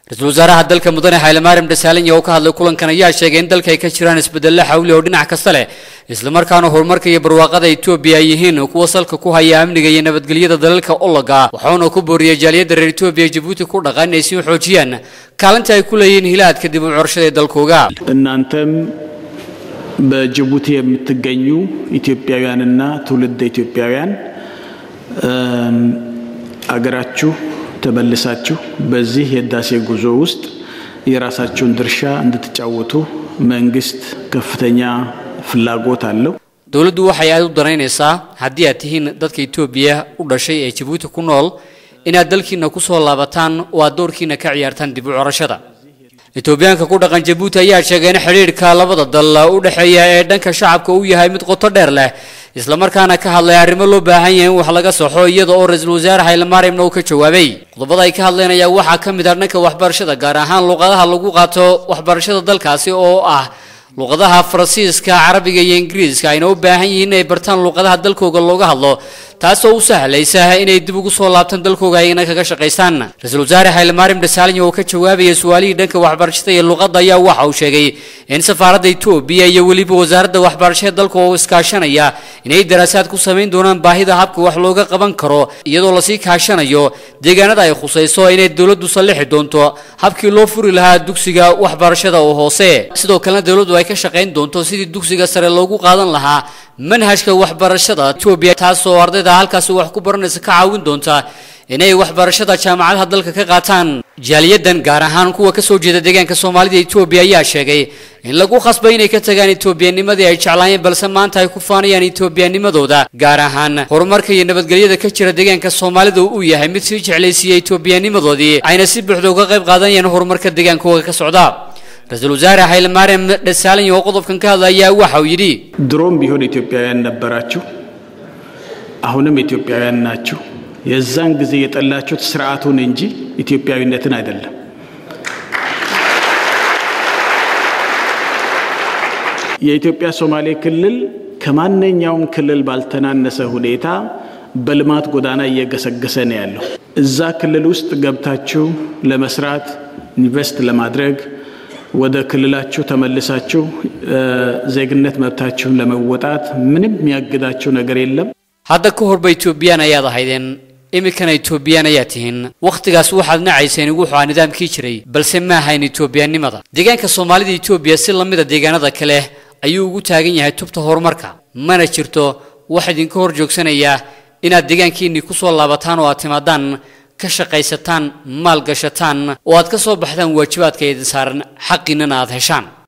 ra-iisul wasaaraha dalka mudane xaylemaarim dhasaalanya oo ka hadlay kulankan ayaa sheegay in dalka ay ka jiraan isbedello xawli oo dhinac kasta leh islamarkaana horumarka iyo barwaaqada etoobiya ay yihiin kuwa salka ku haya amniga iyo nabadgelyada dalalka ologa waxauna ku booriyey jaaliyadda reer etoobiya jabuuti ku dhaqan inay sii xoojiyaan kaalinta ay ku leeyihiin hilaadka dib u curashada ee dalkooga እናንተም በጅቡቲ የምትገኙ ኢትዮጵያውያንና ትውልደ ኢትዮጵያውያን አገራችሁ ተመልሳችሁ በዚህ የህዳሴ ጉዞ ውስጥ የራሳችሁን ድርሻ እንድትጫወቱ መንግስት ከፍተኛ ፍላጎት አለው። dowladdu waxay aad u danaynaysaa haddii aad tihiin dadka etoobiya u dhashay ee jabuuti ku nool inaad dalkiina ku soo laabataan oo aad doorkiina ka ciyaartaan dib u curashada etoobiyaanka ku dhaqan jabuuti ayaa sheegay in xidhiidhka labada dal u dhexeeya ee dhanka shacabka uu yahay mid qoto dheer leh islamarkaana ka hadlay arrimo loo baahan yahay in wax laga saxo iyada oo ra-iisul wasaare xaylemaarimna uu ka jawaabay qodobada ay ka hadleen ayaa waxaa ka mid ah dhanka waxbarashada gaar ahaan luqadaha lagu qaato waxbarashada dalkaasi oo ah luqadaha faransiiska carabiga iyo ingiriiska ayna u baahan yihiin inay bartaan luqadaha dalkooga looga hadlo taasoo u sahlaysa inay dib ugu soo laabtaan dalkooga ayna kaga shaqaystaan ra-iisul wasaare xaylemaarim dhasaalanya oo ka jawaabaya su-aalihii dhanka waxbarashada iyo luqadda ayaa waxa uu sheegay in safaaradda etoobiya iyo weliba wasaaradda waxbarashada dalka oo iskaashanaya inay daraasaad ku samayn doonaan baahida habka wax looga qaban karo iyadoo lasii kaashanayo deegaanada ay khusayso inay dowladdu sallixi doonto habkii loo furi lahaa dugsiga waxbarashada oo hoose sidoo kalena dowladdu ay ka shaqayn doonto sidii dugsiga sare loogu qaadan lahaa manhajka waxbarashada etoobiya taasoo ardayda halkaasi wax ku baranaysa ka caawin doonta inay waxbarashada jaamacadaha dalka ka qaataan jaaliyadan gaar ahaan kuwa kasoo jeeda deegaanka soomaalida etoobiya ayaa sheegay in lagu khasbay inay ka tagaan etoobiyanimadii ay jeclaayeen balse maanta ay ku faanayaan etoobiyanimadooda gaar ahaan horumarka iyo nabadgelyada ka jira deegaanka soomaalida uu yahay mid sii jeclaysiiyey etoobiyanimadoodii ayna si buuxda uga qayb qaadanayaan horumarka deegaankooga ka socda ra-iisul wasaare xaylemaarim dhasaalanya oo qodobkan ka hadlaya waxa uu yidhi ድሮም ቢሆን ኢትዮጵያውያን ነበራችሁ፣ አሁንም ኢትዮጵያውያን ናችሁ። የዛን ጊዜ የጠላችሁት ስርዓቱን እንጂ ኢትዮጵያዊነትን አይደለም። የኢትዮጵያ ሶማሌ ክልል ከማንኛውም ክልል ባልተናነሰ ሁኔታ በልማት ጎዳና እየገሰገሰ ነው ያለው። እዛ ክልል ውስጥ ገብታችሁ ለመስራት ኢንቨስት ለማድረግ ወደ ክልላችሁ ተመልሳችሁ ዜግነት መብታችሁን ለመወጣት ምንም የሚያግዳችሁ ነገር የለም። hadda ka horba etoobiyaan ayaad ahaydeen iminkana etoobiyaan ayaa tihiin wakhtigaas waxaad nacayseen wuxuu aa nidaamkii jiray balse ma ahayn etoobiyanimada deegaanka soomaalida etoobiya si lamida deegaanada kale ayuu ugu taagan yahay tubta horumarka mana jirto wax idinka hor joogsanaya inaad deegaankiinii ku soo laabataan oo aad timaadaan ka shaqaysataan maal gashataan oo aad ka soo baxdaan waajibaadka idin saaran xaqiinana aad heshaan